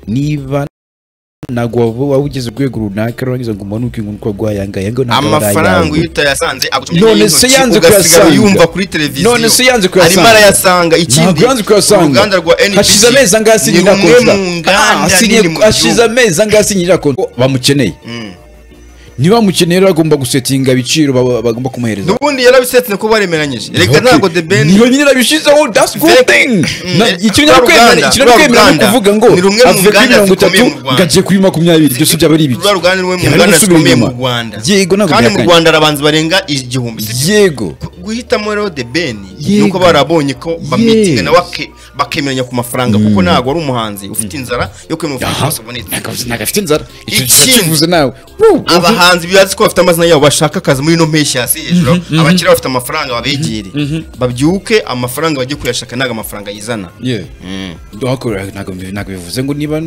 niba ntabwo waba ugize urwego runaka urangiza ngo umanuke ngo uko wayangaya ngo ntabwo ari amafaranga ayawe iyo utayasanze agutumye None n'intoki, se yanze ugasigara kuyasanga. yumva kuri televiziyo None se yanze kuyasanga. arimo arayasanga ikindi Ntabwo yanze kuyasanga. uruganda rwa NBC hashize amezi angahe ni asinyira rumwe kontara mu Ah, nganda asinye- nini mu hashize gihugu amezi angahe asinyira kontara bamukeneye Mm. ntibamukeneye rero agomba gusetinga ibiciro baba- bagomba kumuhereza n'ubundi yarabisetse ko baremeranyije reka Okay. ntabwo the ben niyo nyine abishyizeho that's good Ve- thing Mm, Na- eh, icyo rwa ntiyakwemera Ruganda, icyo rwa ntiyakwemera ni Ruganda. ukuvuga ngo Ni rumwe mu avuye kuri nganda mirongo itatu zikomeye mu Rwanda. ngagiye kuri makumyabiri byose byaba ari ibiki rwa ruganda ni rumwe mu Yari nganda gusubira zikomeye mu inyuma. rwanda Yego, ntabwo kandi mu byakanye. rwanda hari abanzi barenga igihumbi si byo. yego guhitamo rero the ben Yego. nuko barabonye ko Yes. bamitinga nawe ake- bakemeranya ku mafaranga kuko ntabwo ari umuhanzi ufite inzara yo kwemera Aha. amafaranga yose abonetse ntabwo afite inzara icyo Ikindi. kivuze nawe Woo, ubu- abahanzi bibazi ko bafite amazina yabo bashaka akazi muri ino mpeshyi hasi hejuru abakiriya bafite amafaranga babegere babyuke amafaranga bajye kuyashaka ntabwo amafaranga yizana Yeah. Wakorera ntabwo bi- ntabwo bivuze ngo niba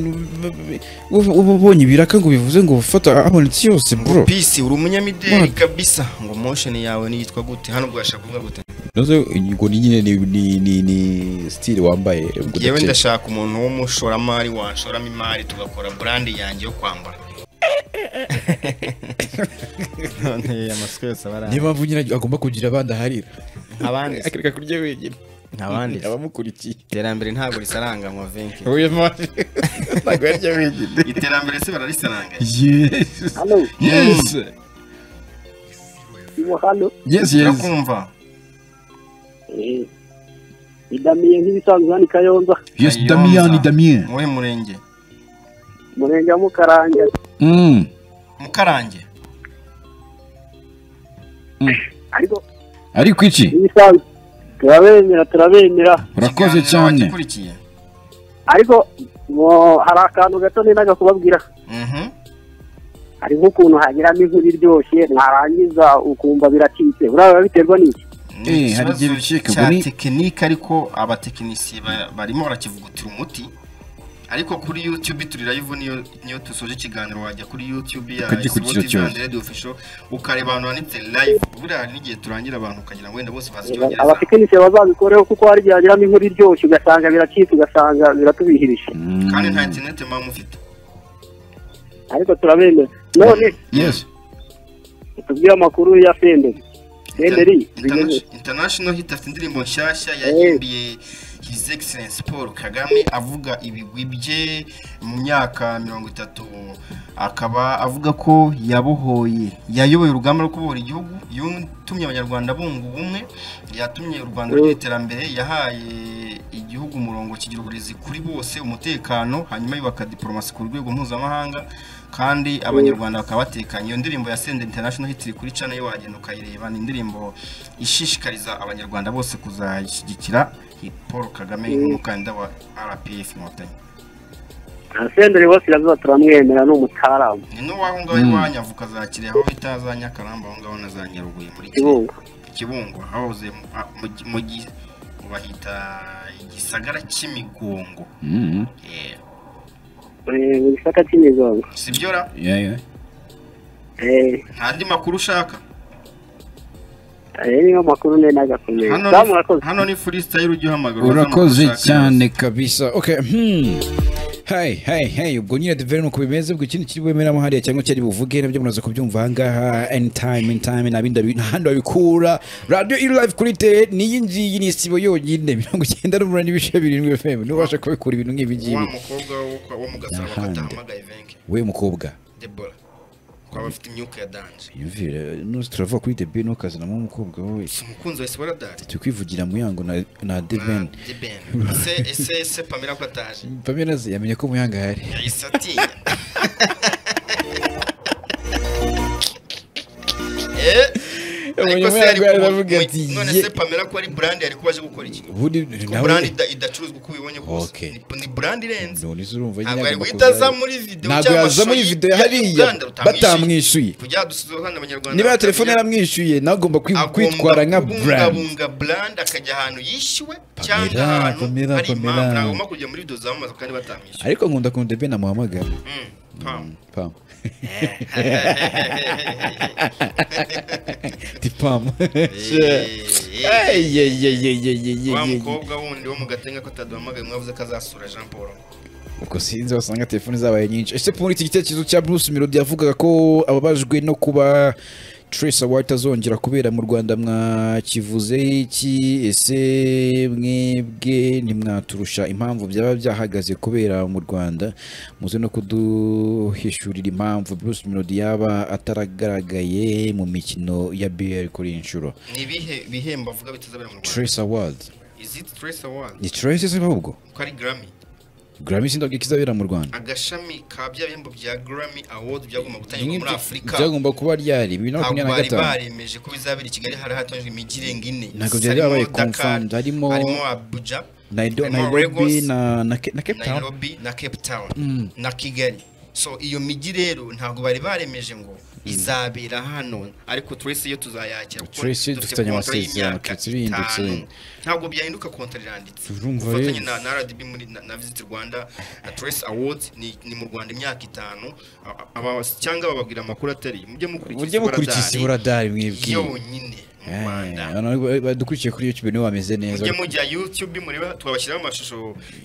uba ubonye ibiraka ngo bivuze ngo ufata abonetse yose bro pisi uri umunyamideli Mwana. kabisa ngo mosheni yawe niyitwa gute hano bwashaka kuvuga gute Nazo ngo ni nyine ni ni ni, ni style wambaye ubwo yewe udakeye. ndashaka umuntu w'umushoramari wanshoramo imari tugakora burandi yanjye yo kwambara none amasiko yose aba ari niyo mpamvu nyine agomba kugira abandi aharira abandi se? akareka kurya wenyine Ntabandi se? abamukurikiye iterambere ntabwo risaranganywa venke uyu mpamvu ntabwo yarya wenyine iterambere se bararisaranganya yes Halo, yes iwo halo. yes yes urakumva Eh, ni Damien nk'ibisanzwe hano i Kayonza, yes Kayonza. damien damien muhe murenge Murenge wa Mukaranga. Mm. mukarange Ariko ariko iki nk'ibisanzwe turabemera turabemera. urakoze Ikiganiro cyane wakikurikiye Ariko mo, hari akantu gato nendaga kubabwira. Mhm. Hari nk'ukuntu hagiramo inkuru iryoshye mwarangiza ukumva biracitse. Uriya biterwa n'iki? Ni Eh, hari ikibazo igihe bicika, cya ubwo ni- tekinike ariko abatekinisiye ba- barimo barakivugutira umuti ariko kuri youtube turi live niyo niyo dusoje ikiganiro wajya kuri youtube ya Ukagikurikira SWOTV and cyose. radio official ukareba ahantu handitse live buriya hari n'igihe turangira abantu ukagira ngo wenda bose bazi icyongereza Abatekinisiye bazabikoreho kuko hari igihe hagiramo inkuru iryoshye ugasanga biracitse ugasanga biratubihirije. kandi nta interineti mama mufite Ariko turabemera. None yes tubwire amakuru ya Senderi. Senderi bigeze. Interna- international hit afite indirimbo nshyashya Eh. yahimbiye his excellence paul kagame avuga ibigwi bye mu myaka mirongo itatu akaba avuga ko yabohoye yayoboye urugamba rwo kubohora igihugu yatumye abanyarwanda bunga ubumwe yatumye u rwanda rugira iterambere yahaye igihugu umurongo kigira uburezi kuri bose umutekano hanyuma yubaka diporomasi ku rwego mpuzamahanga kandi abanyarwanda bakaba batekanye iyo ndirimbo ya sende international hit iri kuri cana yo wagenda ukayireba ni indirimbo ishishikariza abanyarwanda bose kuzashyigikira paul kagame nk'umukandida wa rpf inkotanyi Senderi Wasirazuba turamwemera ni umutaramu ni n'uwaho ngaho iwanyu avuka za kirehe aho bita za nyakarambo aho ngaho na za nyarubuye muri Kirehe. kibungo kibungo hahoze mu- a- mu gi- mu gi mu bahita igisagara cy'imigongo Mm. Eh, Eh, mu gisaka cy'imigongo si byo ra Yeah, yeah. Eh, nta andi makuru ushaka ayo niyo makuru nendaga kumenya hano Damu ni- urakoze hano ni freestyle ujya uhamagara uza amakuru urakoze ushaka cyane kabisa okay hmm Hey, hey, hey, ubwo nyine devere nuko bimeze ubwo ikindi kiri bubemeramo hariya cyangwa cyari buvuge nabyo munaza kubyumva ahangaha anytime anytime nabindi abi- nta handi babikura radio iri live kuri te niyi ngiyi ni isibo yonyine mirongo icyenda n'umunani ibice birindwi fm n'ubasha kubikura ibintu nk'ibi wa ngibi mukobwa wo kwa- wo mu gasabo N'ahandi. katahamagaye venke we mukobwa debora kwaba afite imyuka ya danje yumvire nose turavuga kuri the ben ukazanamo umukobwa wowe si umukunzi wa esibora danje turi kwivugira muyango na, na the ben na deben ese ese ese pamela ko ataje pamela ze yamenye ko muyanga hari yahise atinya Eh, ariko se yari Umunyamahanga ku- aravuga mu- ati, none "Ye." se pamela ko ari burandi yari kubaje gukora iki ubundi ko nawe- burandi ida- idacuruzwa uko ubibonye kose Okay. Ni- ni burandi irenze none se urumva ntabwo agomba yari guhita aza kuzaza. muri video ntabwo cyangwa yaza muri amashusho video y'ibyo hariya Uganda utamwishyuye. batamwishyuye kujya dusuhuza hano abanyarwanda niba ya batamenya- telefone yaramwishyuye nawe agomba kwi- agomba kwitwara nka brand kubungabunga brand akajya ahantu yishyuwe Pamela, cyangwa ahantu Pamela, hari Pamela. impamvu nagomba kujya muri video zamamaza kandi batamwishyuye ariko nkunda kundebe namuhamagara Mm. pam pam ti pam wa mukobwa wundi wo mu gatenga ko ataduhamagaye mwavuze ko azasura jean paul ubwo sinzi wasanga telefoni zabaye nyinshi ese muri iki gitekerezo cya bruce melody yavugaga ko ababajwe no kuba Trace Award azongera kubera mu Rwanda mwakivuze iki ese mwebwe ntimwaturusha impamvu byaba byahagaze kubera mu Rwanda muze no kuduhishurira impamvu Bruce Melody yaba ataragaragaye mu mikino ya BL kuri iyi nshuro ni ibihe bihembo avuga bitazabera mu rwanda Trace Award is it trace award ni Trace se ahubwo ko ari grammy Grammy sindabwe kizabera mu Rwanda agashami ka bya bihembo bya grammy award byagomba gutangirwa muri afurika byagomba kuba ryari bibiri na ntabwo makumyabiri na bari gatanu baremeje ko bizabera i kigali hari hatangijwe imijyi irenga ine Ntabwo byari byabaye Harimo Dakar, confirmed, harimo- harimo abuja Naido- harimo Nairobi Lagos, na na Ke- na Cape Town nairobi na cape town na kigali so iyo mijyi rero ntabwo bari baremeje ngo izabera hano ariko trace yo tuzayakira kuko Trace dufitanye contract amasezerano, y'imyaka Trace irihindutse. itanu. ntabwo byahinduka kontara iranditse Urumva ubufatanye rero. na na rdb muri na- na visit rwanda na trace awards ni ni mu rwanda imyaka itanu A- aba- cyangwa bababwira amakuru atari mujye uburyo mukurikiza iburadari mwibwiye yonyine mu rwanda Eh, abantu badukurikiye kuri youtube niwe bameze neza mujye mujya youtube mureba twabashyiraho amashusho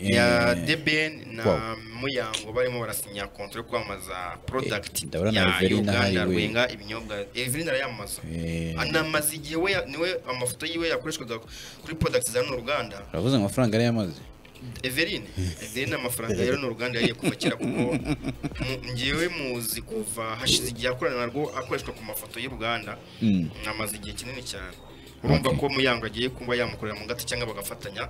ya dbn Wow. na muyango barimo barasinya konti yo kwamamaza product ndabona na ya Everina uganda hari we. rwenga ibinyobwa everina arayamamaza Eh. anamaze igihe we niwe amafoto yiwe yakoreshwaga kuri product za runo ruganda uravuze ngo amafaranga yari yamaze everine everine amafaranga ya runo ruganda yagiye kuva kera kuko mu- ngewe muzi kuva hashize igihe akorana narwo akoreshwa ku mafoto y'uruganda Mm. amaze igihe kinini cyane urumva ko muyango agiye kuba yamukorera mu gato cyangwa bagafatanya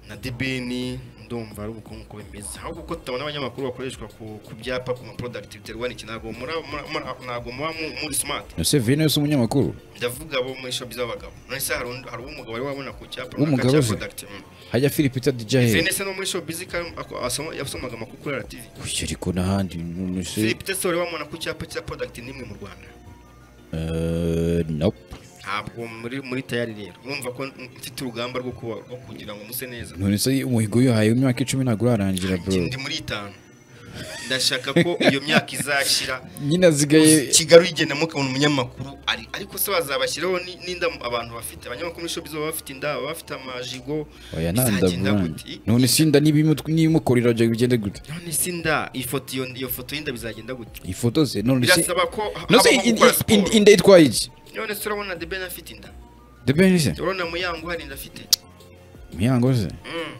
na debeni ndumva ari ubukungu ko bimeze ahubwo ko tutabona abanyamakuru bakoreshwa ku ku byapa ku maprodakiti biterwa n'iki ntabwo muri- muri- muri- ntabwo muba mu- muri smart ese vino yose umunyamakuru ndavuga abo muri shopu z'abagabo none se hari undi- hari umugabo wari wabona ku cyapa W'umugabo cya se? product mm. hajya philip peter djahe Venese no muri shopu bizika yasomaga amakuru kuri RTV ariko n'ahandi mm, ese- Philip Tesla wari wamubona ku cyapa cya product n'imwe mu Rwanda Eh, nope. ntabwo muri muri tayari rero urumva ko mfite urugamba rwo kuba rwo kugira ngo muse neza none se umuhigo uyihaye w'imyaka icumi ntabwo urarangira bro ndi muri itanu ndashaka ko iyo myaka izashira nyine asigaye kigali uyigendamo ukabona umunyamakuru ari ariko se bazabashyiraho ni- n'inda abantu bafite abanyamakuru muri shopu baba bafite inda baba bafite amajigo oya bizagenda nandabura gute? none sinda n'ibimukorera bigende gute none se inda ifoto iyo iyo foto y'inda bizagenda gute ifoto ze none se birasaba ko none se habaho in- gukora in- siporo in- inda yitwaye iki none se urabona the ben afite inda the ben se urabona muyango hari inda afite miyango se Mm.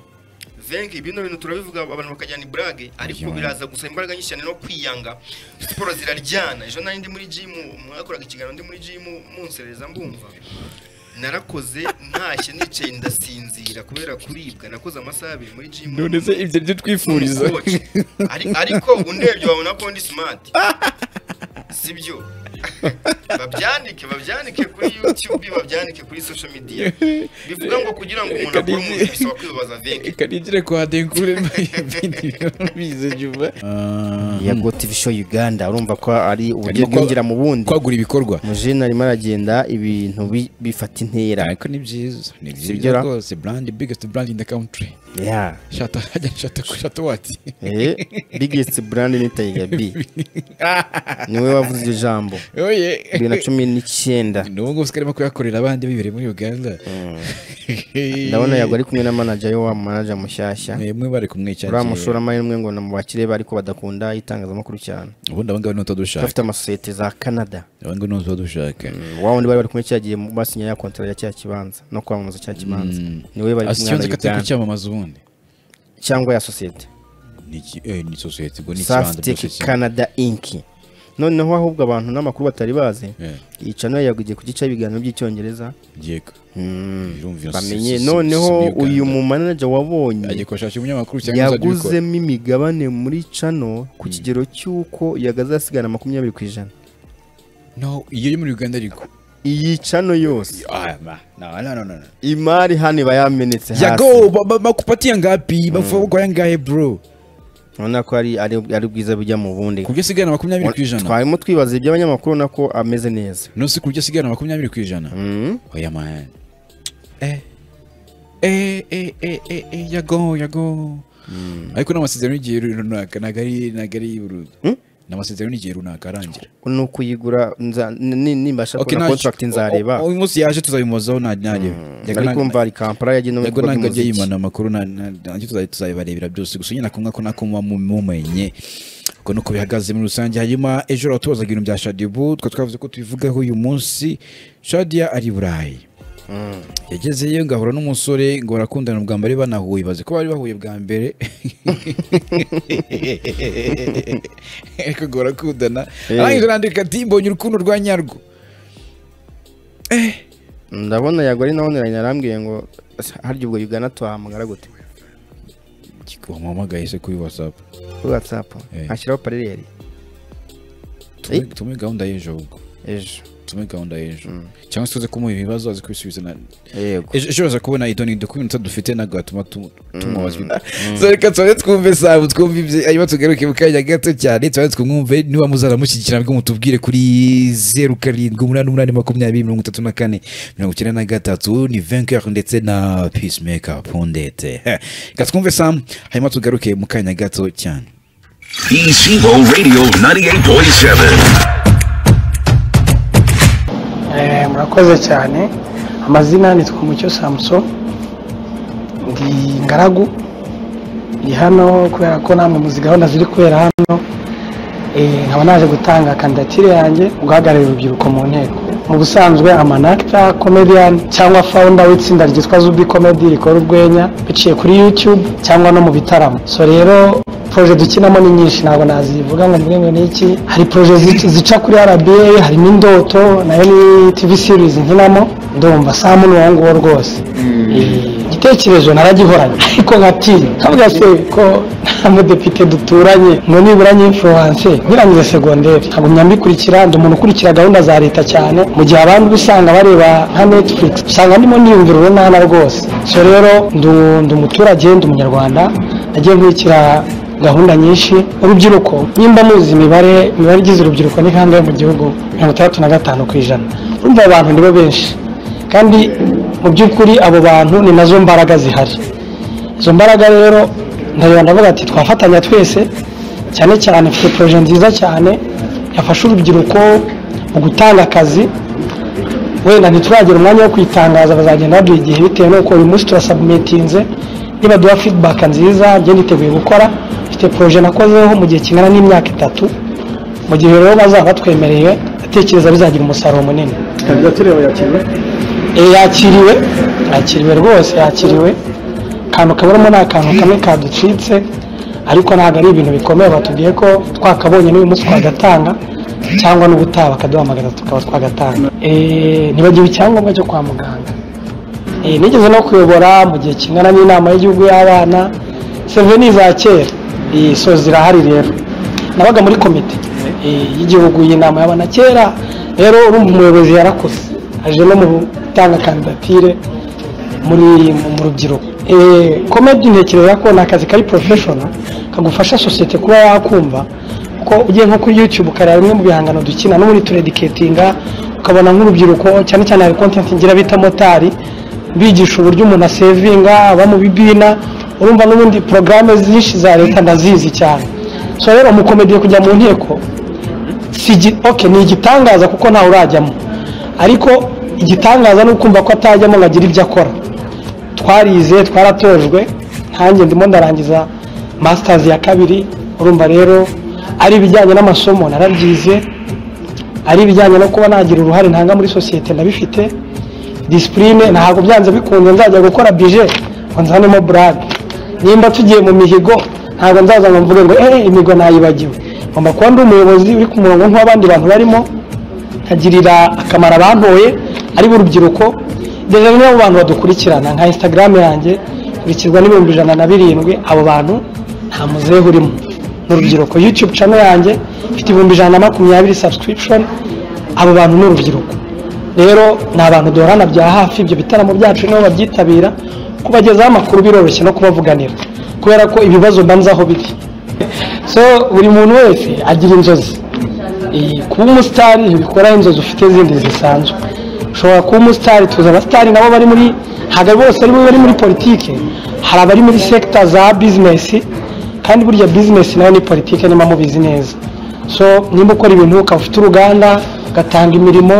venki bino bintu turabivuga abantu bakajyana iburage ariko Yo. biraza gusa imbaraga nyinshi cyane no kwiyanga siporo ziraryana ejo nari ndi muri jimu mwakoraga ikiganiro ndi muri jimu munsereza mbumva narakoze ntashye nicaye ndasinzira kubera kuribwa nakoze amasaha abiri muri jimu none se ibyo byo twifuriza Coach. Ari- ariko undebye wabona ko ndi smart sibyo babyandike babyandike kuri youtube babyandike kuri social media bivuga ngo kugira ngo umuntu akore umuntu bisaba kwibaza venki reka nigire kwa denkure bize juba ya go tv show uganda urumva ko ari uburyo Arimo kwa- bwinjira mu bundi kwagura ibikorwa mujene arimo aragenda ibintu bi- bifata intera ariko ni byiza ni Sibyo byiza ra? rwose brand biggest brand in the country ya shata hajya shata shata wati eh biggest brand ni Tiger B niwe wavuze iryo jambo oye bibiri na cumi n'icyenda n'ubu ngubu sikarimo kuyakorera abandi bibereye muri uganda ndabona yago ari kumwe na manager we wa manager mushyashya mwemwe bari kumwe cyane uriya mushoramari n'umwe ngo namubakire be ariko badakunda itangazamakuru cyane ubundi abangaba niho tudushaka bafite amasosiyete za canada abangaba niho tudushaka wa wundi bari bari kumwe cyagiye mu- basinya ya kontara ya cya kibanza no kwamamaza cya kibanza niwe bari kumwe na asikibanza katari uganda kucyamamaza ubundi cyangwa ya sosiyete ni iki- eh, ni sosiyete ubwo ni ikibanza byose Saftek kimwe. Canada Inc. Noneho ahubwo abantu n'amakuru batari bazi Yeah. icano yagugiye ku gice ibiganiro by'icyongereza Giyeko. Birumvira bamenye si- si- si- noneho si- uyu Uganda. mu manager agiye wabonye kubashakira umunyamakuru cyangwa uzajya ubikora yaguzemo imigabane muri cano ku kigero cy'uko yagaze asigana makumyabiri ku ijana no iyo yo muri uganda ariko iyi cano yose Ah, ma- no, no, no, no, no. imari hano iba yamenetse hasi yago ba- ba- bakupatia ngapi bavugwa ya ngahe bro ubona ko ari ari- ari bwiza bujya mu bundi ku byo asigarana makumyabiri ku ijana twarimo twibaza iby'abanyamakuru ubona ko ameze neza nose ku byo asigarana makumyabiri ku ijana Mm. oya man eh eh eh eh eh eh yago yago ariko n'amasezerano y'igihe runaka ntabwo ari ntabwo ari buru- ni amasezerano y'igihe runaka arangira ni ukuyigura nza- ni- nimbasha Okay, kubona nta- kontragiti nzareba uyu munsi yaje tuzabimuzaho nta nareba ariko umva rikampara yagiye no mu yego bigo ntabwo agiye by'umuziki yimana amakuru na- na- nacyo tuza- tuzabibarebera byose gusa nyine akumva ko nako muba mu- mumenye uko nuko bihagaze muri rusange hanyuma ejo uratubazaga ibintu bya shadibu twa twavuze ko tubivugaho uyu munsi shadia ari i burayi yagezeyo ngahura n'umusore ngo barakundana ubwa mbere banahuye bazi ko bari bahuye bwa mbere ariko ngo barakundana arangije arandika ati mbonye urukundo rwa nyarwo ndabona yagore naho niranye arambwiye ngo "Asa, harya ubwo ugana tuhamagara gute wamuhamagaye se kuri wasapu kuri watsapu Eh. ashyiraho parereri Eh. tume gahunda y'ejo ahubwo ejo tume gahunda y'ejo cyangwa se tuze kumuha ibibazo azi kubisubiza na yego ejo ejo baza kubona idoni iminota dufite ntabwo hatuma tu- tumubaza so reka tubabe twumve sabu twumve ibye hanyuma tugaruke mu kanya gato cyane tubabe twumve niba muzazamushyigikira nabwo mutubwire kuri zeru karindwi umunani umunani makumyabiri mirongo itatu na kane mirongo icyenda na gatatu ni venker ndetse na peacemaker pondete reka twumve samu hanyuma tugaruke mu kanya gato cyane Echibo Radio 98.7. Eh, murakoze cyane amazina ni twamucyo samuso ndi ngaragu ndi hano kubera ko namwe muzi gahunda ziri kubera hano eh, nkaba naje gutanga kandidatire yanjye guhagararira urubyiruko mu nteko mu busanzwe amanakita comedian cyangwa founder w'itsinda ryitwa zubi comedy rikora urwenya biciye kuri youtube cyangwa no mu bitaramo so rero proje dukinamo ni nyinshi ntabwo nazivuga ngo mvuge ngo ni iki hari proje zica- zica kuri rba hari n'indoto nayo ni tv series nkinamo ndumva saa muni uwo nguwo rwose Eh, igitekerezo naragihoranye ariko nkatinya kavuga se ko nta mudepite duturanye ngo nibura nyinfluwanse nkirangiza segonderi ntabwo myambikurikira ndi umuntu ukurikira gahunda za leta cyane mu gihe abandi uba usanga bareba nka netflix usanga ndimo niyumvira urunana rwose so rero ndu- ndi umuturage ndi umunyarwanda nagiye nkurikira gahunda nyinshi urubyiruko nimba muzi imibare imibare igize urubyiruko ni kangahe mu gihugu mirongo itandatu na gatanu ku ijana urumva abantu nibo benshi kandi mu by'ukuri abo bantu ni nazo mbaraga zihari izo mbaraga rero ndareba ndavuga ati twafatanya twese cyane cyane mfite poroje nziza cyane yafasha urubyiruko mu gutanga akazi wenda ntituragira umwanya wo kwitangaza bazagenda baduha igihe bitewe n'uko uyu munsi turasabumitinze nibaduha feedback nziza njye niteguye gukora mfite poroje nakozeho mu gihe kingana n'imyaka itatu mu gihe rero bazaba batwemereye atekereza bizagira umusaruro munini Eh, yakiriwe yakiriwe rwose yakiriwe akantu kaburamo ni akantu kamwe kaducitse ariko ntabwo ari ibintu bikomeye batubwiye ko twakabonye n'uyu munsi twagatanga cyangwa n'ubutaha bakaduhamagara tukaba twagatanga Eh, nibagiwe icyangombwa cyo kwa muganga Eh, nigeze no kuyobora mu gihe kingana n'inama y'igihugu y'abana seve ni iza kera Eh, so zirahari rero nabaga muri komite eh, y'igihugu y'inama y'abana kera rero urumva umuyobozi yarakoze aje no mu gutanga kandidatire muri mu- mu rubyiruko Eh, komedi ntekereza ko ni akazi kari porofeshono kagufasha sosiyete kuba yakumva kuko ugiye nko kuri youtube ukareba bimwe mu bihangano dukina n'ubundi turediketinga ukabona nk'urubyiruko cyane cyane hari kontenti ngira bita motari bigisha uburyo umuntu asevinga aba mu bibina urumva n'ubundi porogaramu nyinshi za leta ndazizi cyane so rero umukomediye kujya mu nteko si igi- okay, ni igitangaza kuko ntawe urajyamo ariko igitangaza ni ukumva ko atajyamo ngo agire ibyo akora twarize twaratojwe nkanjye ndimo ndarangiza masters ya kabiri urumva rero ari ibijyanye n'amasomo narabyize ari ibijyanye no kuba nagira uruhare ntanga muri sosiyete ndabifite disipurine ntabwo byanze bikunze nzajya gukora bije ngo nzanemo burake nimba tugiye mu mihigo ntabwo nzaza ngo mvuge ngo eee imihigo nayibagiwe ngomba kuba ndi umuyobozi uri ku murongo nk'abandi bantu barimo nkagirira akamaro abantoye ari bo urubyiruko ndetse bamwe mu bantu badukurikirana nka instagram yanjye nkurikirwa n'ibihumbi ijana na birindwi abo bantu nta muzehe urimo ni urubyiruko youtube channel yanjye ifite ibihumbi ijana na makumyabiri subscription abo bantu ni urubyiruko rero ni abantu duhorana bya hafi ibyo bitaramo byacu nibo babyitabira kubagezaho amakuru biroroshye no kubavuganira kubera ko ibibazo mbanza aho biri so buri muntu wese agira inzozi Eh, kuba umusitari ntibikora inzozi ufite zindi zisanzwe ushobora kuba umusitari tuzi abasitari nabo bari muri ntabwo bose ari bo bari muri politiki hari abari muri sekita za bizinesi kandi burya bizinesi nayo ni politiki niba mubizi neza so nimba ukora ibintu ukaba ufite uruganda ugatanga imirimo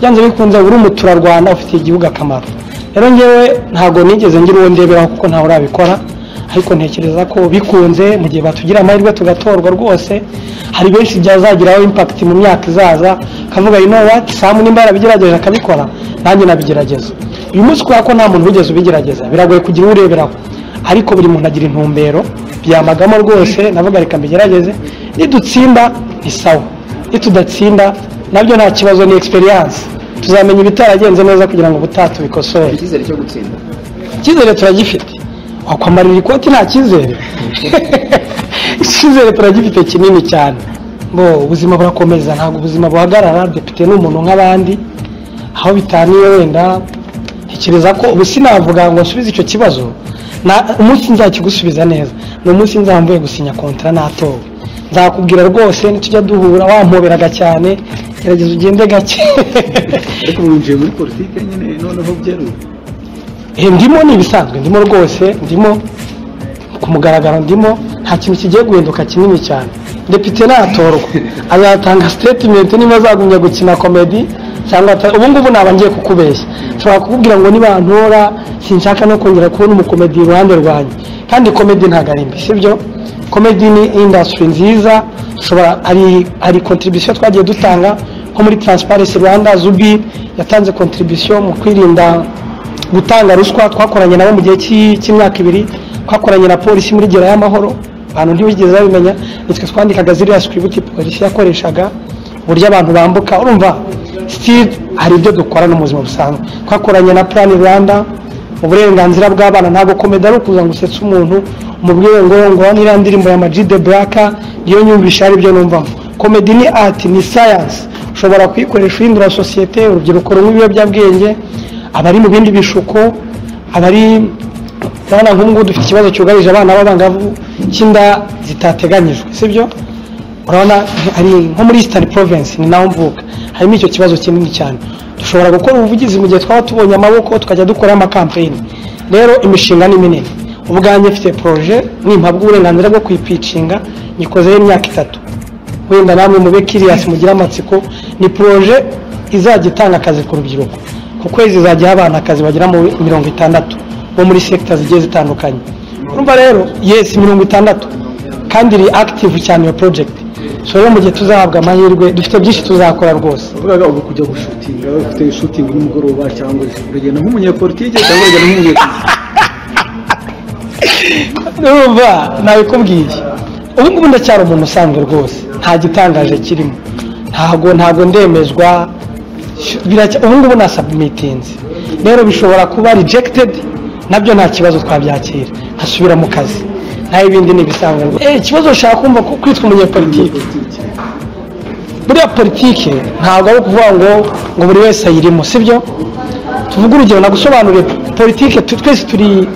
byanze bikunze uri umuturarwanda ufitiye igihugu akamaro rero ngewe ntabwo nigeze ngira uwo ndeberaho kuko ntawe urabikora ariko ntekereza ko bikunze mu gihe batugira amahirwe tugatorwa rwose hari benshi byazagiraho impakiti mu myaka izaza akavuga you know what samu nimba yarabigerageje akabikora nanjye nabigerageza uyu munsi kubera ko nta muntu wigeze ubigerageza biragoye kugira uwo ureberaho ariko buri muntu agira intumbero byamagamo rwose navuga reka mbigerageze nidutsinda ni sawa nitudatsinda nabyo nta kibazo ni experience tuzamenya ibitaragenze neza kugira ngo ubutaha tubikosore icyizere cyo gutsinda icyizere turagifite wakwamarira ikoti nta cyizere icyizere turagifite kinini cyane ngo ubuzima burakomeza ntabwo ubuzima buhagarara depite ni umuntu nk'abandi aho bitaniye wenda ntekereza ko ubu sinavuga ngo nsubize icyo kibazo na- umunsi nzakigusubiza neza ni umunsi nzamvuye gusinya kontara natowe nzakubwira rwose nitujya duhura wampoberaga cyane gerageza ugende gake ariko ubu winjiye muri politiki nyine noneho byeruye Eh, ndimo ni ibisanzwe ndimo rwose ndimo ku mugaragaro ndimo nta kintu kigiye guhinduka kinini cyane depite natorwa azatanga statement niba azagumya gukina komedi cyangwa ata- ubu ngubu naba ngiye kukubeshya nshobora kukubwira ngo niba ntora sinshaka no kongera kubona umukomedi iruhande rwanjye kandi komedi ntabwo ari mbi sibyo komedi ni industry nziza ushobora ari ari contribution twagiye dutanga nko muri transparency rwanda zubi yatanze contribution mu kwirinda gutanga ruswa twakoranye nabo mu gihe cy'i- cy'imyaka ibiri twakoranye na polisi muri gera y'amahoro abantu ntibigeze babimenya nitwe twandikaga ziriya sikiributi polisi yakoreshaga uburyo abantu bambuka urumva sitiri hari ibyo dukora no mu buzima busanzwe twakoranye na purani rwanda uburenganzira bw'abana ntabwo komedi ari ukuza ngo usetse umuntu umubwire ngo ngo niriya ndirimbo ya magide buraka niyo nyumvisha ari byo numvamo komedi ni ati ni sayansi ushobora kuyikoresha uhindura sosiyete urubyiruko runywa ibiyobyabwenge abari mu bindi bishuko abari urabona nk'ubu ngubu dufite ikibazo cyugarije abana b'abangavu cy'inda zitateganyijwe sibyo urabona hari nko muri eastern province ni naho mvuka harimo icyo kibazo kinini cyane dushobora gukora ubuvugizi mu gihe twaba tubonye amaboko tukajya dukora amakampeyini rero imishinga ni minini ubwanjye mfite poroje nimpabwa uburenganzira bwo kuyipicinga nyikozeho imyaka itatu wenda namwe mube kiriyasi mugire amatsiko ni poroje izajya itanga akazi ku rubyiruko ku kwezi izajya iha abana akazi bagera muri mirongo itandatu bo muri sekita zigiye zitandukanye urumva rero yesi mirongo itandatu kandi iri akitivu cyane iyo porojegiti so rero mu gihe tuzahabwa amahirwe dufite byinshi tuzakora rwose wavugaga ubu kujya gushutinga ufite shutingi nimugoroba cyangwa uragenda nk'umunyepolitike cyangwa uragenda nk'umunyepolitike urumva nabikubwiye ubu ngubu ndacyari umuntu usanzwe rwose nta gitangaje kirimo ntago ntago ndemezwa biracya- ubu ngubu nasabumitinze rero bishobora kuba rejected nabyo nta kibazo twabyakira nkasubira mu kazi naho ibindi ni ibisanzwe rwose Eh, ikibazo ushaka kumva ko kwitwa umunyepolitiki buriya politiki ntabwo ari ukuvuga ngo ngo buri wese ayirimo sibyo tuvuge urugero nagusobanurire politiki tu- twese turi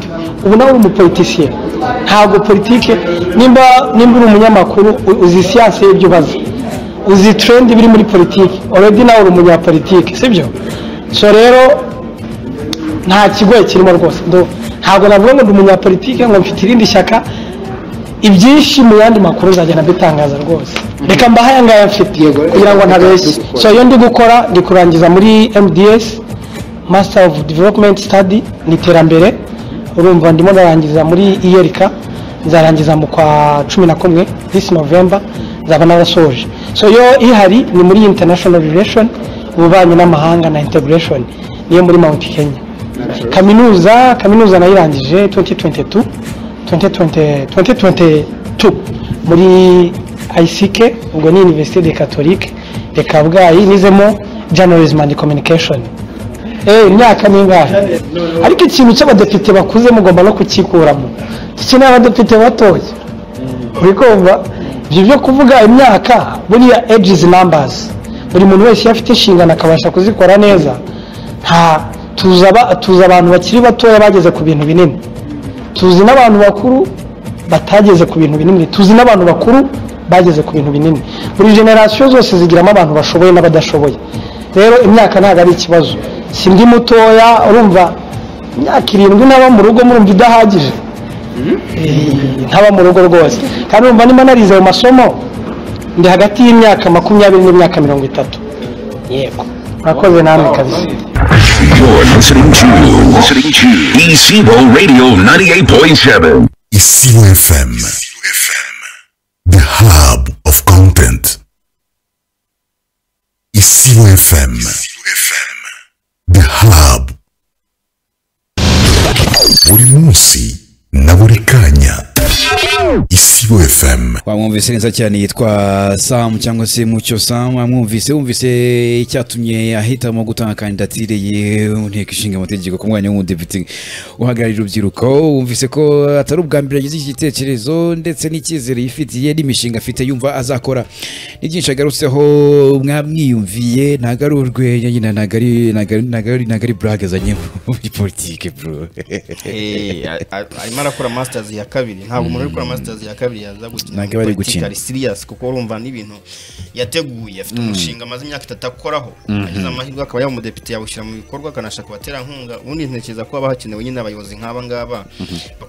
ubu nawe uri umupolitisiye ntabwo politiki nimba nimba uri umunyamakuru u- uzi siyanse y'ibyo ubaza uzi trendi biri muri politiki already nawe uri umunyapolitiki sibyo so rero nta kigoye kirimo rwose ndo- ntabwo navuga ngo ndi umunyapolitike ngo mfite irindi shyaka ibyinshi mu yandi makuru nzagenda mbitangaza rwose reka mbahe aya ngaya mfite kugira ngo ntabeshye so iyo ndi gukora ndi kurangiza muri mds master of development study ni iterambere urumva ndimo ndarangiza muri iyerika nzarangiza mu kwa cumi na kumwe this november nzaba narasoje so yo ihari ni muri international relation ububanyi n'amahanga na integration niyo muri mount kenya kaminuza kaminuza nayirangije 2022 2020 2022 muri ICK ubwo ni Université de Catholique de Kabgayi nizemo journalism and communication eh imyaka ningahe ariko ikintu cy'abadepite bakuze mugomba no kukikuramo dukeneye abadepite batoya urikumva ibyo byo kuvuga imyaka buriya ages numbers buri muntu wese iyo afite inshingano akabasha kuzikora neza nta tuzi aba- tuzi abantu bakiri batoya bageze ku bintu binini tuzi n'abantu bakuru batageze ku bintu binini tuzi n'abantu bakuru bageze ku bintu binini buri generasiyo zose zigiramo abantu bashoboye n'abadashoboye rero imyaka ntabwo ari ikibazo si ndi mutoya urumva imyaka irindwi naba mu rugo murumva idahagije Eh, ntaba mu rugo rwose kandi urumva nimba narize ayo masomo ndi hagati y'imyaka makumyabiri n'imyaka mirongo itatu yego murakoze namwe kabisa You're listening to listening to Isibo Radio 98.7. Ici FM. The hub of content. Ici FM. The hub. Buri munsi na buri kanya. Ici FM. wamwumvise neza cyane yitwa samu cyangwa se mucyo samu amwumvise wumvise icyatumye ahitamo gutanga kandidatire ye mu nteko ishinga amategeko ku mwanya w'umudepite uhagararira urubyiruko wumvise ko atari ubwa mbere yagize iki gitekerezo ndetse n'icyizere yifitiye n'imishinga afite yumva azakora ni byinshi agarutseho mwamwiyumviye ntabwo ari urwenya nyine ntabwo ari ntabwo ari- ntabwo ari ntabwo ari burage azanye muri politike bro Eh, a- a- arimo arakora masters ya kabiri ntabwo umuntu uri gukora masters ya kabiri yaza gukina Ntabwo aba ari gukina. ari serious kuko urumva n'ibintu yateguye afite umushinga amaze imyaka itatu akoraho agize amahirwe akaba yaba umudepite yawushyira mu bikorwa akanashaka abaterankunga ubundi ntekereza ko haba hakenewe nyine abayobozi nk'aba ngaba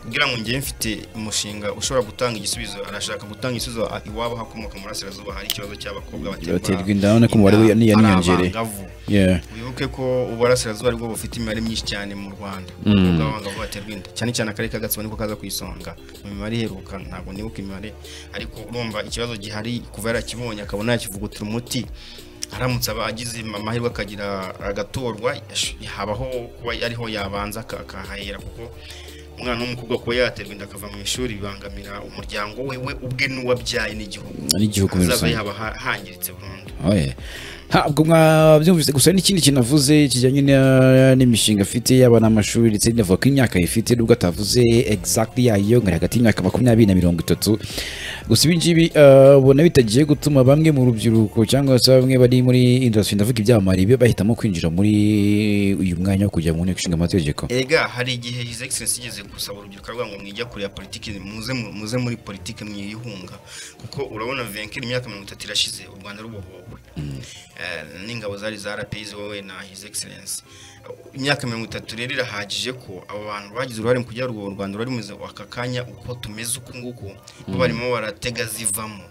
kugira ngo ngewe mfite umushinga ushobora gutanga igisubizo arashaka gutanga igisubizo a- iwabo hakomoka mu burasirazuba hari ikibazo cy'abakobwa Baterwa inda, urabona ko umubare we- inda, ari yaniyongereye. abangavu. yeah wibuke ko uburasirazuba aribwo bufite imibare myinshi cyane mu rwanda ubwo abangavu baterwa inda cyane cyane akarere ka gatsibo niko kaza ku isonga mu mibare iheruka ntabwo nibuka imibare ariko urumva ikibazo gihari kuva yarakibonye akabona yakivugutira umuti aramutse aba agize amahirwe akagira agatorwa yash- habaho kuba ariho yabanza aka- akahahera kuko umwana w'umukobwa kuba yaterwa inda akava mu ishuri bibangamira umuryango we we ubwe n'uwabyaye n'igihugu N'igihugu muri ahazaza rusange. yaba ha- hangiritse burundu Oye. Ntabwo mwabyumvise gusa n'ikindi kintu avuze kijyanye na- n'imishinga afite yaba n'amashuri ndetse n'avuga ko imyaka ayifite nubwo atavuze exactly yayo ngo ari hagati y'imyaka makumyabiri na mirongo itatu gusa ibi ngibi eh, ubona bitagiye gutuma bamwe mu rubyiruko cyangwa se bamwe bari muri industry ndavuga ibyamamare bi- bahitamo kwinjira muri uyu mwanya wo kujya mu nteko ishinga amategeko Ega hari igihe His Excellency yigeze gusaba urubyiruko avuga ngo mwijya kure ya politiki muze mu- muze muri politiki mwiyihunga kuko urabona Venkel imyaka mirongo itatu irashize u Rwanda rubohowe Eh, n'ingabo zari za RPI ziwowe na His Excellency imyaka mirongo itatu rero irahagije ko abo bantu bagize uruhare mu kugira ngo u Rwanda ruri mu aka kanya uko tumeze uku nguku bo barimo baratega zivamo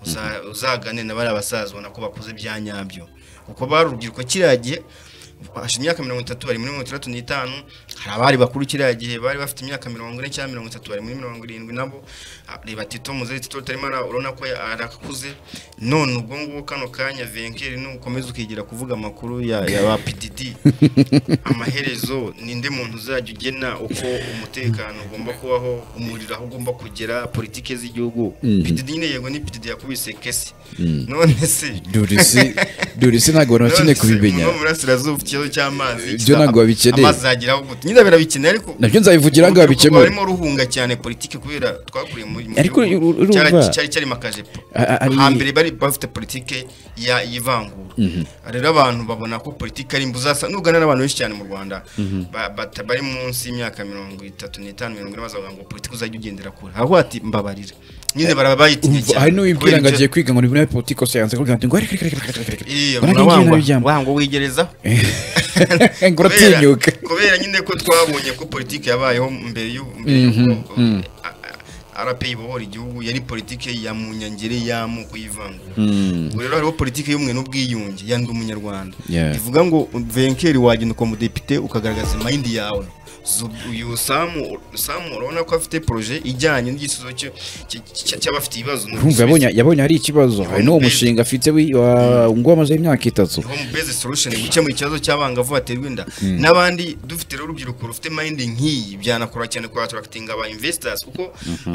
Uza- uzagane na bariya basaza ubona ko bakuze bya nyabyo kuko bari urubyiruko kiriya gihe hashize imyaka mirongo itatu bari muri mirongo itandatu n'itanu hari abari bakuru kiriya gihe bari bafite imyaka mirongo ine cyangwa mirongo itatu bari muri mirongo irindwi nabo Ah, reba tito muzehe tito utarimo ara- urabona ko ya- arakuze none ubwo ngubu kano kanya venkeri nukomeza ukigira kuvuga amakuru ya, ya ba pdd amaherezo ninde muntu uzajya ugena uko umutekano ugomba kubaho umuriro aho ugomba kugera politike z'igihugu pdd nyine yego ni pdd yakubise kesi none se durisi durisi ntabwo abantu bakeneye kubimenya uno burasirazuba ufite ikibazo cy'amazi Ibyo ntabwo babikeneye. amazi zageraho gute nyine birabikeneye ariko nabyo nzabivugira ngo urubyiruko babikemure rwarimo ruhunga cyane politiki kubera twakuriye mu mu Ariko gihugu. uru- urumva- Cyara- cyari cyarimo akajipo A- a- ari- hambere bari bafite politiki ya y'ivangura rero abantu babona ko politiki ari mbuzasa nugana n'abantu benshi cyane mu Rwanda ba- bata- bari munsi y'imyaka mirongo itatu n'itanu mirongo ine bazavuga ngo politiki uzajya ugendera kure ahubwo ati mbabarira nyine barabayitinya Umva, cyane hari n'uwibwira kubera ngo ibyo- agiye kwiga ngo ni muri politiko siyanse kugira ngo ariko ariko ariko ariko Iyo, ariko murawangwa ariko wangwa wigerezaho ngo uratinyuka Kubera- kubera nyine ko twabonye ko politiki yabayeho mbere y'u- mbere y'uko a- a- RP ibohora igihugu yari politiki ya munyangeri y'amoko y'ivangura ubwo rero hariho politiki y'ubumwe n'ubwiyunge ya ndi umunyarwanda Yeah. ivuga ngo venkeri wagenda ukaba umudepite ukagaragaza mayindi yawe Zu- uyu samu samu urabona ko afite poroje ijyanye n'igisubizo cyo- cy- cy- cy'abafite ibibazo urumva yabonye yabonye hari ikibazo hari n'uwo Home base. mushinga afite wi- wa- ngo amaze imyaka itatu home based solution gukemura ikibazo cy'abangavu baterwa inda n'abandi dufite rero urubyiruko rufite mind nk'iyi byanakora cyane ku attracting aba investors kuko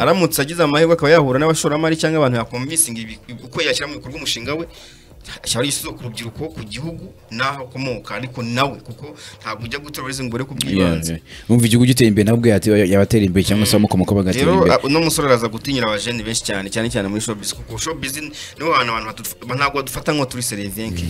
aramutse agize amahirwe akaba yahura n'abashoramari cyangwa abantu yakonvincinga ibi- uko yashyira mu bikorwa umushinga we ashyira igisubizo ku rubyiruko ku gihugu n'aho akomoka ariko nawe kuko ntabwo ujya gutora uretse ngo ubure ku bwibanze wumva igihugu giteye imbere nabwo yati- yabatera imbere cyangwa se abamukomoka bagatera rero imbere a- uno musore araza gutinyira abajene benshi cyane cyane cyane muri showbiz kuko showbiz niho hantu abantu baduf- ntabwo badufata nko turi serivinke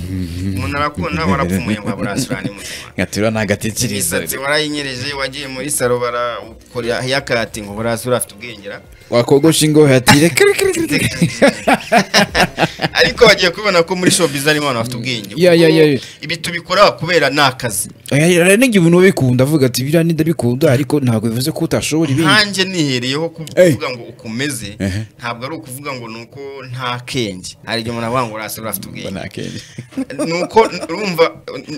umuntu arakubona warapfumuye ngo aburasurane muzima nkatura ntagatekereza imisatsi warayinyereje wagiye muri saro barakora yakati ngo burasura afite ubwengera wakogosha ingohe ati reka reka reka reka. ariko bagiye kubona ko muri muri showbiz harimo abantu bafite ubwenge Ya, ya, ya, ya. ibi tubikora kubera ni akazi hari n'igihe umuntu uba bikunda avuga ati biriya ndabikunda ariko ntabwo bivuze ko utashobora ibindi nkanjye nihereyeho ku- Ey. kuvuga ngo ukomeze Ehe. ntabwo ari ukuvuga ngo ni uko nta kenge hari igihe umuntu avuga ngo urasa urafite ubwenge ni uko urumva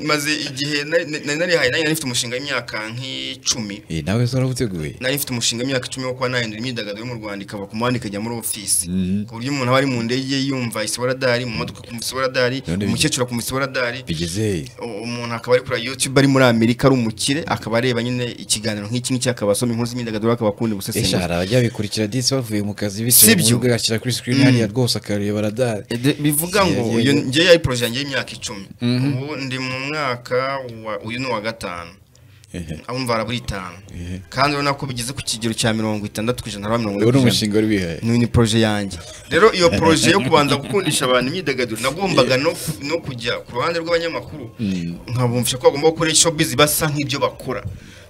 maze igihe nari nari narihaye nari nari mfite umushinga w'imyaka nk'icumi Eh, nawe se warabuteguye nari mfite umushinga w'imyaka icumi wo kuba nahindura imyidagaduro yo mu Rwanda ikava ku muhanda ikajya muri ofisi ku buryo umuntu aba ari mu ndege yumva isiboradari mu modoka akumva isiboradari None bi- umukecuru akumva isiboradari bigeze u- umuntu akaba ari kuri YouTube ari muri Amerika ari umukire akaba areba nyine ikiganiro nk'iki ngiki akaba asoma inkuru z'imyidagaduro akaba akunda esha gusesengura hari abajya bikurikira disi bavuye mu kazi Si bitewe mu byo. rugo agashyira kuri screen hariya rwose akareba radari Ede- bivuga ngo Yego, uyu yego. njye yari poroje yanjye y'imyaka icumi ubu ndi mu mwaka wa- uyu ni uwa gatanu abumva harabura itanu kandi urabona ko bigeze ku kigero cya mirongo itandatu ku ijana haraba mirongo uwo ni ijana. umushinga wari wihaye ni poroje yanjye rero iyo poroje yo kubanza gukundisha abantu imyidagaduro nagombaga no, ku- no kujya ku ruhande rw'abanyamakuru nkabumvisha ko bagomba gukora showbiz basa nk'ibyo bakora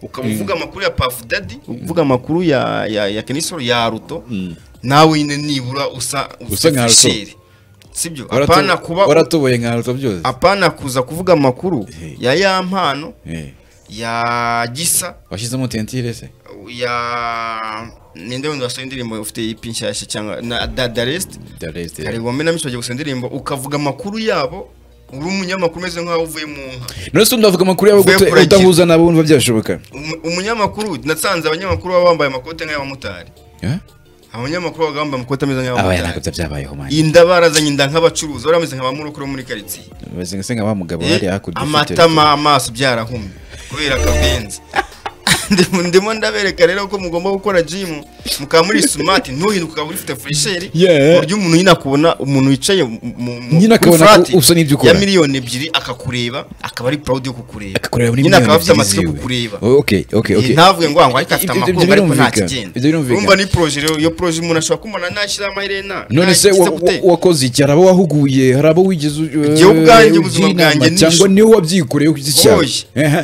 ukaba uvuga amakuru ya Puff Daddy uvuga amakuru ya ya, ya Kenisoro ya Ruto nawe nyine nibura usa Usa nka Ruto. fisheri. sibyo apana kuba waratuboye nka ruto byose apana kuza kuvuga amakuru ya ya mpano Eh, ya gisa washyizemo tentire se ya ninde wundi wasohoye indirimbo ufite ipi nshyashya cyangwa na dadarest hari wamena namisho bagiye gusa indirimbo ukavuga amakuru yabo uri umunyamakuru umeze nk'aho uvuye mu nka none se undi wavuga amakuru yawe Uvuye gute kuragira. udahuza nabo wumva byashoboka Umu- umunyamakuru nasanze abanyamakuru baba bambaye amakoti nk'ay'abamotari Eh? abanyamakuru baba bambaye amakoti ameze abaye ntabwo nk'ay'abamotari bya- byabayeho mani inda barazanye inda nk'abacuruzi bari bameze nka ba murokore bo muri karitsiye bazinga nka wa mugabo Eh, wari hakurya ufite- amatama amaso byarahumye kubera akabenzi Ndimo- ndimo ndabereka rero ko mugomba gukora jimu mukaba muri smart ntuhinduka ukaba ufite fresheri Yeah. ku buryo umuntu nyine akubona umuntu wicaye mu- mu- mu- Nyine kuri akabona flat ko usa n'ibyo ukora. ya miliyoni ebyiri akakureba akaba ari proud yo kukureba akakureba muri nyine akaba miliyoni afite ebyiri amatsiko yo ziwe kukureba okay okay okay Eh, ntavuge ngo ngo ariko afite Ibyo- ibyo amakuru ngo ariko nta birumvikana. kigenda Ibyo birumvikana. urumva ni proje rero iyo proje umuntu ashobora kumubona nashyiraho amaherena none se ntakitse wa- gute. wa- wakoze iki hari abo wahuguye hari abo wigeze u- Njye ubwanjye, eh, ubuzima ujya inama, bwanjye ni cyangwa ish- niwe wabyikoreye ku giti cyawe Oye. Ehe.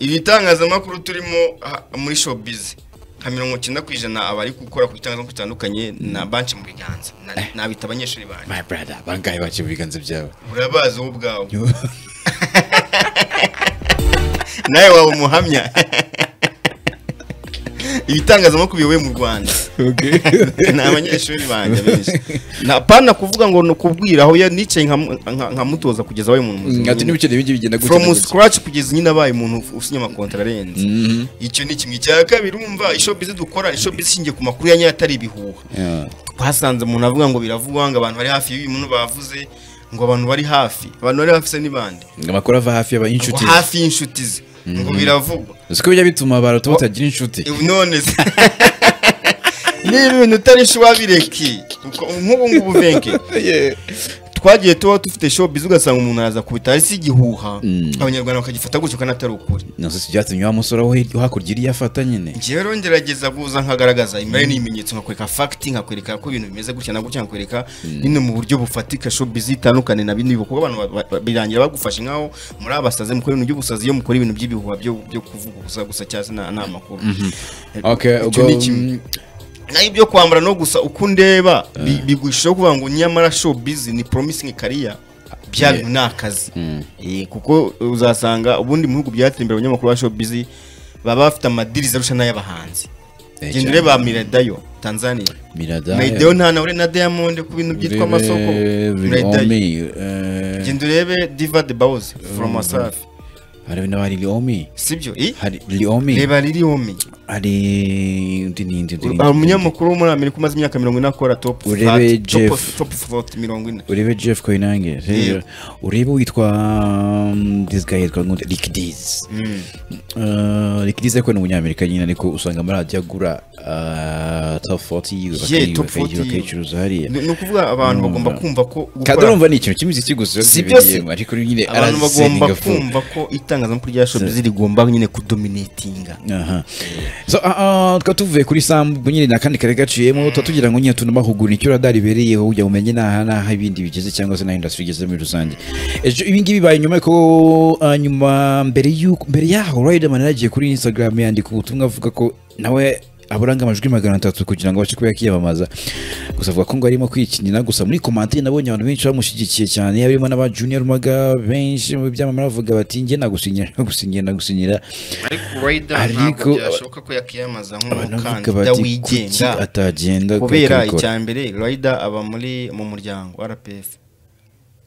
ibitangazamakuru turimo ha- muri showbiz nka mirongo icyenda ku ijana abari gukora ku bitangazamakuru bitandukanye na banki mu biganza Na- nabita abanyeshuri banjye my brother bangahe baciye mu biganza byawe urabazi wowe ubwawe nawe waba umuhamya ibitangazamakuru biyoboye mu rwanda ni abanyeshuri banjye benshi na pana kuvuga ngo ni ukubwira aho ya- nicaye nka- nka- nkamutoza kugeza abaye umuntu muzima ngati nyine. n'ibiceri bindi bigenda gutya na from gutya. scratch kugeza nyine abaye umuntu usinya amakontara arenze icyo ni kimwe cya kabiri urumva ishopizi dukora ishopizi ishingiye ku makuru ya nyayo atari ibihuha Yeah. twasanze umuntu avuga ngo biravugwa ngo abantu bari hafi y'uyu muntu bavuze ngo abantu bari hafi abantu bari hafi se ni bande amakuru ava hafi ngo y'abayinshuti hafi y'inshuti ze ngo biravugwa siko bijya bituma abantu batagira inshuti Ibi none se niba ibintu utarisha wabireke kuko nk'ubu ngubu venke twagiye tuba dufite shopizi ugasanga umuntu araza kubitara si igihuha abanyarwanda bakagifata gutyo kandi atari ukuri nose si byatumye wa musore wo hirya- hakurya iriya afata nyine njyewe rero ngerageza kuza nkagaragaza imibare n'ibimenyetso nkakwereka fagiti nkakwereka ko ibintu bimeze gutya na gutya nkakwereka nyine mu buryo bufatika showbiz itandukane na bino kuko abantu ba- ba- birangira bagufashe nkaho muri abasazi mukora ibintu by'ubusazi iyo mukora ibintu by'ibihuha byo byo kuvuga gusa gusa cyangwa se nta nta makuru okay Icyo ubwo ni kimwe. naho ibyo kwambara no gusa uko undeba bi- bigushishaho kuvuga ngo nyamara showbiz ni promising career bya bintu ni akazi Eh, kuko uzasanga ubundi mu bihugu byateye imbere abanyamakuru ba showbiz baba bafite amadiriza arusha n'ay'abahanzi Eh, cyane. genda ureba Miradayo Tanzania Miradaya. Miradayo nta nawe na Diamond ku bintu byitwa Urebe amasoko Biri Miradayo Omi, eh, genda urebe Diva de Bawuzi from Asafi hari n'abari Liomi sibyo i hari Liomi reba riri homi hari undi n'indi undi hari n'indi. umunyamakuru wo muri Amerika umaze imyaka mirongo ine akora top Urebe flat, top Jeff. top flat mirongo ine urebe Jeff Koinange Yeah. urebe uwitwa um, this guy yitwa nkunde Rick Dees Uh, Rick Dees ariko ni umunyamerika nyine ariko usanga muri radiyo agura uh, top 40 Yeah, bakayi- top bakayi- 40. bakayicuruza hariya ni ni ukuvuga abantu bagomba kumva ko kandi gukora urumva ni ikintu cy'imiziki gusa biba Si byibereyemo, byose. ariko nyine abantu bagomba araziseninga full. kumva ko itangazamakuru rya showbiz rigomba nyine kudominatinga Aha. So, ah, ah, tukaba tuvuye kuri sambu ubwo nyine ni akandi kare gaciyemo tuba tugira ngo nyine tunamahugura icyo radari ibereyeho kugira ngo umenye n'aha n'aha ibindi bigeze cyangwa se n'aho indasitiri igeze muri rusange ejo ibi ngibi bibaye nyuma ko ah, nyuma mbere y'uko mbere y'aho Riderman yaragiye kuri Instagram yandika ubutumwa avuga ko nawe aburanga amajwi magana atatu kugira ngo abashe kuba yakiyamamaza gusa avuga ko ngo arimo kwikinira gusa muri komantire nabonye abantu benshi bamushyigikiye cyane harimo n'aba junior maga benshi mu byamamare bavuga bati njye nagusinyira nagusinyira nagusinyira ariko Rider ntabwo Ariko- byashoboka ko yakiyamaza abantu bavuga nk'umukandida bati kuki wigenga atagenda kubera akabikora?" icya mbere Rider aba muri mu muryango RPF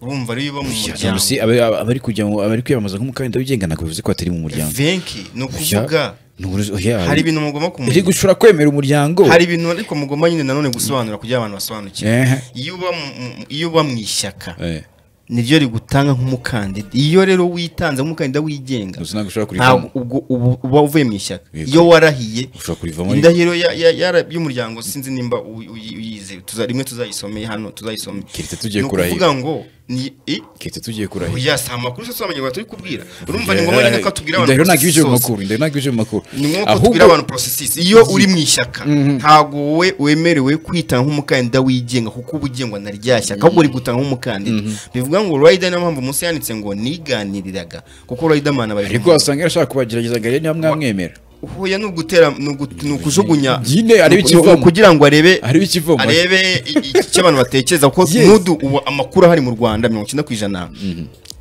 urumva ariyo uba mu muryango si aba- aba- abari kujya mu- abari kwiyamamaza nk'umukandida wigenga ntabwo bivuze ko atari mu muryango venki ni ukuvuga Ni uburozi- oya, hari ibintu mugomba iri kumenya gushobora kwemera umuryango hari ibintu ariko mugomba nyine nanone gusobanura kugira abantu basobanukirwe Ehe. iyo uba mu- mu- iyo uba mu ishyaka Eh, niryo rigutanga nk'umukandida iyo rero witanze nk'umukandida wigenga gusa ntabwo ushobora kurivamo ntabwo ubwo ubu- uba uvuye mu ishyaka Yego. iyo warahiye ushobora kurivamo ariko- indahiro ya- ya- ya- y'umuryango sinzi nimba uyi- uyi- uyize tuza- rimwe tuzayisomeye hano tuzayisome Keretse tugiye Ni kurahira. ukuvuga ngo ni i- ketse tugiye kurahira oya si amakuru se turamenya turi kubwira urumva ni ngombwa rero ko tubwira abantu Indahiro ntabwo ibije mu process makuru indahiro ntabwo ibije mu makuru ni ngombwa ko Ahubwo- tubwira abantu porosesisi iyo uri mu ishyaka ntabwo wowe wemerewe kwitanga nk'umukandida wigenga kuko uba ugengwa na rya shyaka ahubwo uri gutanga nk'umukandida bivuga ngo rayida niyo mpamvu munsi yanditse ngo niganiriraga kuko rayida mani aba ariko wasanga yarashaka kubagerageza ngo arebe niba mwamwemera huye ni ugutera ni ugu- ni ukujugunya Nyine arebe ni- ni- ikivamo. ni kugira ngo arebe Arebe ikivamo. arebe i- i- icyo abantu batekereza kuko Yes. nudu ubu amakuru ahari mu rwanda mirongo icyenda ku ijana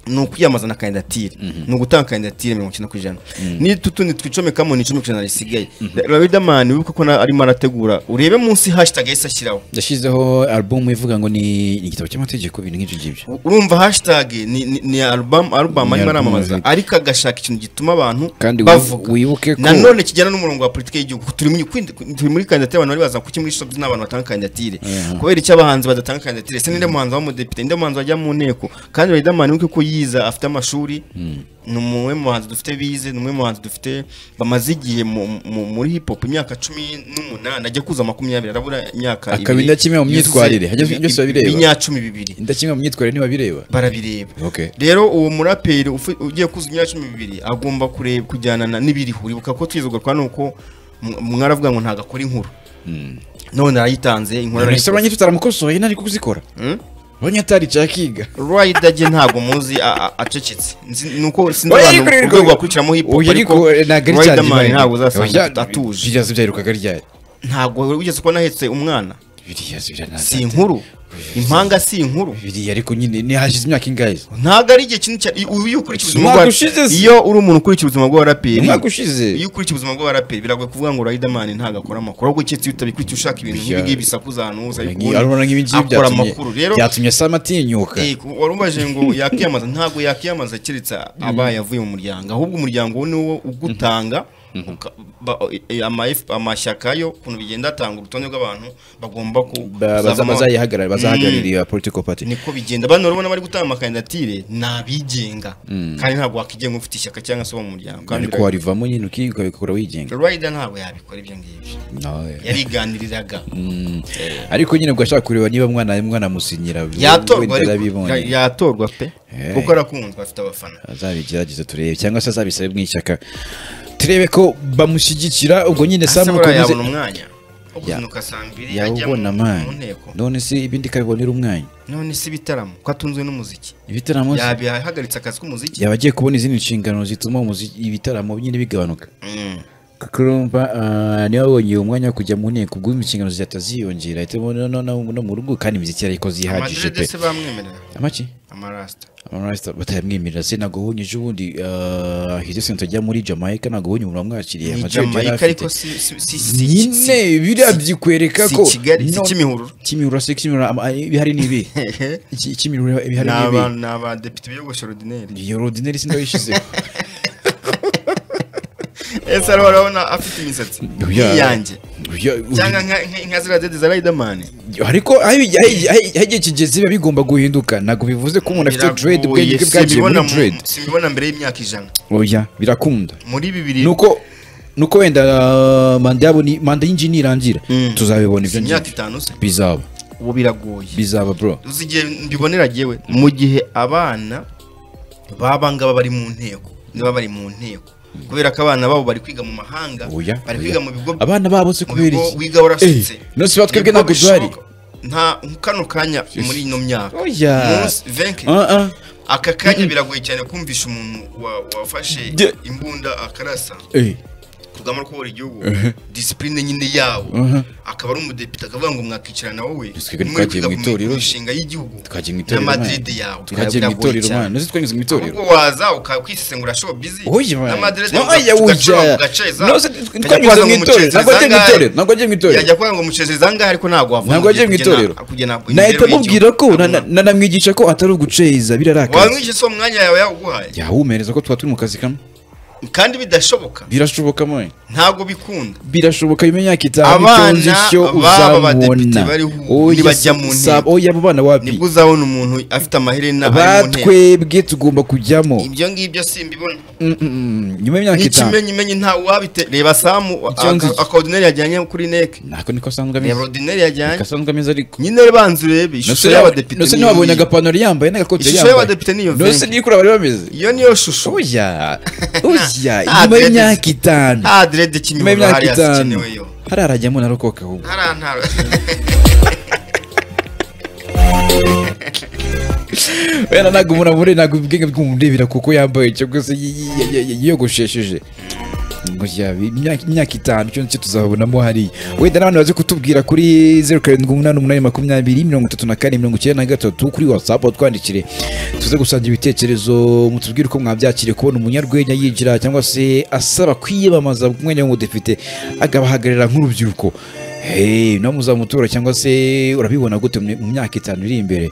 ni ukwiyambaza na kandidatire ni ugutanga kandidatire mirongo icyenda ku ijana n'utundi twicomekamo ni icumi ku ijana risigaye riderman wibuke ko na- arimo arategura urebe munsi hashtag yahise ashyiraho yashyizeho albumu ivuga ngo ni ni igitabo cy'amategeko ibintu nk'ibyo ngibyo urumva hashtag ni, ni, ni album, album Ni arimo album, aramamaza yego. ariko agashaka ikintu gituma abantu Kandi wi- bavuga wibuke ko- nanone kijyana n'umurongo wa politiki y'igihugu turi muri kwindi- turi muri kandidatire abantu bari baza kuki muri shop n'abantu batanga kandidatire kubera icyo abahanzi badatanga kandidatire se ninde muhanzi w'umudepite ninde muhanzi wajya mu nteko kandi Riderman wibuke ko yiza afite amashuri ni umwe mu bahanzi dufite bize ni umwe mu bahanzi dufite bamaze igihe mu- mu- muri hip hop imyaka cumi n'umunani ajya kuza makumyabiri arabura imyaka Akaba indakemwa mu myitwarire, hajya- byose babireba. ibinyacumi bibiri indakimwe mu myitwarire ntibabireba barabireba Okay. rero uwo muraperi ufu- ugiye kuzuza imyaka cumi n'ibiri agomba kureba kujyanana n'ibiriho uribuka ko twizogorwa nuko mw- mwaravuga ngo ntabwo akora inkuru none arayitanze inkuru ese arayikoze. abanyafite aramukosoye ntari kuzikora Mm? abanyataricaye akiga Rider jye ntabwo muzi a- a- acecetse Nzi- nuko sinzi Oya, abantu ariko rero- ku rwego bakurikiramo hip hop Oya, ariko ariko ntabwo ari cyane Riderman ibaye. ntabwo uzasanga Oya, atuje biriya zibyarukaga ryari ntabwo wigeze kubona ahetse umwana biriya zibya nta- si inkuru impanga si inkuru biriya ariko nyine ni hashize imyaka ingahe ntabwo ari igihe kinini cyane uyu iyo ukurikije ubuzima Umwaka bwa- ushize se. iyo uri umuntu ukurikira ubuzima bw'abaraperi umwaka ushize iyo ukurikiye ubuzima bw'abaraperi biragoye kuvuga ngo Riderman ntabwo akora amakuru ahubwo keretse iyo utabikurikiye ushaka ibintu Bya- nk'ibi ngibi bisakuza ahantu hose ariko Ngi- arabona nk'ibi ngibi akora byatumye- amakuru rero byatumye sam atinyuka eh, ku- wari ubaje ngo yakiyamaza ntabwo yakiyamaza keretse abaye avuye mu muryango ahubwo umuryango we niwo ugutanga uka- ba- eh, ama F- amashyaka yo ukuntu bigenda atanga urutonde rw'abantu bagomba ku Ba- baza- kuzavamo- bazayihagarara- Mm. bazahagararira political party niko bigenda bano urabona bari gutanga amakandidatire ni abigenga kandi ntabwo wakigenga ufite ishyaka cyangwa se uba mu muryango kandi ariko warivamo nyine ukiga ukabikora wigenga Rider ntabwo yabikora ibyo ngibyo Nawe. yariganiriraga ariko nyine ubwo ashaka kureba niba mwana mwana musinyira yatorwa wenda ariko arabibonye. ya- yatorwa pe Eh. kuko arakunzwe afite abafana azabigerageze turebe cyangwa se azabisabe mu ishyaka turebe ko bamushyigikira ubwo nyine asa sam buriya ukomeze yabona umwanya wo kuzinduka saa mbiri ajya mu yawubona mu mani nteko none se ibindi ikabibonera umwanya none si ibitaramo ko atunzwe n'umuziki ibitaramo se- yabihagaritse akazi k'umuziki yaba agiye kubona izindi nshingano zituma umuziki- ibitaramo nyine bigabanuka Mm. kuko urumva ah, niba abonye uwo mwanya wo kujya mu nteko ubwo inshingano zihita ziyongera ahitamo no- no- no no mu rugo kandi imiziki yarayikoze ihagije pe amadrede se bamwemerera amaki amarasita amarasita batayamwemerera se ntabwo ubonye ejo bundi ah, hize senta ajya muri jamaica ntabwo ubonye umuntu wamwakiriye ni amadrede yari jamaica afite. ariko si si si si- nyine biriya byikwereka si ko Kigali, si no- Kimihurura. kimihurura si kimihurura ama- ibihari ni ibi Iki- kimihurura ibihari ni ni ibi abantu- ni abadepite biyogosha orudineri iyo rodineri sindabishyizeho ese ariho urabona afite imisatsi Oya. nk'iyanjye Uya- cyangwa nka- nka- nka ziriya dede za Riderman ariko aho igihe- aho igihe aho igihe kigeze biba bigomba guhinduka ntabwo bivuze ko umuntu afite dread ubwenge bwe bwagiye muri dread simbibona mbere y'imyaka ijana oya birakunda muri bibiri nuko nuko wenda ah, manda yabo ni manda y'inji nirangira Mm. tuzabibona ibyo imyaka ngibyo itanu se bizaba ubu biragoye bizaba bro uzi igihe mbibonera jyewe mu gihe abana baba ngaba bari mu nteko niba bari mu nteko kubera ko abana babo bari kwiga mu mahanga oya oya. bari kwiga mu bigo abana babo se mu kubera bigo iki wiga warasutse Eh, none si batwebwe Nibwo ntabwo duhari bishoboka. nta kano kanya muri ino myaka Oya. Munsi- venke Ah, ah. aka kanya biragoye cyane kumvisha umuntu wa- wafashe Ge- imbunda akarasa Eh, kurugamba rwo kuyobora igihugu disipurine nyine yabo akaba ari umudepite akavuga ngo mwakicarana wowe Twe twagiye muri kwiga mu ku itorero. mishinga y'Igihugu Twagiye mu itorero, na man. Madrid yawe twagiye mu Biragoye itorero cyane. mwana uzi twanyuze mu itorero ahubwo waza ukwisesengura showbiz Oya, man. na Madrid Oya, oya. No, se- twanyuze mu itorero ntabwo agiye mu itorero ntabwo agiye mu itorero yajya kuvuga ngo mucereza angahe ariko ntabwo wavuna ntabwo agiye mu itorero nahita mubwira ko na- na- nanamwigisha ko atari uguceza birarakaza wamwishe si umwanya yawe yawuguhaye yawumereza ko tuba turi mu kazi kamwe kandi bidashoboka birashoboka mwe ntabwo bikunda birashoboka mu myaka itanu Abana itonze icyo b'aba badepite uzabona bariho Oya, ntibajya mu si- nteko. oya abo bana wapi nibwo uzabona umuntu afite amaherena ari mu ntebe batwebwe tugomba kujyamo ibyo ngibyo simbibona Mm, mm, mm. nyuma y'imyaka itanu n'ikimenyimenyi ntawe wabite reba samu Icyo nzi- akawodineri yajyanye kuri neke nako niko asanzwe reba ameze ordineri yajyanye niko asanzwe ameze ariko nyine banza urebe ishusho y'abadepite nose ni ntiwabonye iyi. agapantaro yambaye n'agakote Ishusho yambaye y'abadepite niyo nose venke. nikura bari bameze iyo niyo shusho oya oya Ah, nyuma dreads. y'imyaka itanu nta derede nyuma kinyobora y'imyaka hariya itanu zikenewe yo hariya arajyamo narokoka ahubwo hariya nta wenda ntabwo umuntu amure ntabwo ubwenge bw'umurebera kuko yambaye cyangwa se yi- yi- yi- yi- yiyogoshesheje ngo yaba imyaka imyaka itanu cyo nicyo tuzabonamo hariya wenda n'abantu baze kutubwira kuri zeru karindwi umunani umunani makumyabiri mirongo itatu na kane mirongo icyenda na gatatu kuri watsapu twandikire tuze gusangira ibitekerezo mutubwire uko mwabyakiriye kubona umunyarwenya yinjira cyangwa se asaba kwiyamamaza ku mwanya w'umudepite agabahagararira nk'urubyiruko hey, nawe muzamutora cyangwa se urabibona gute mu myaka itanu iri imbere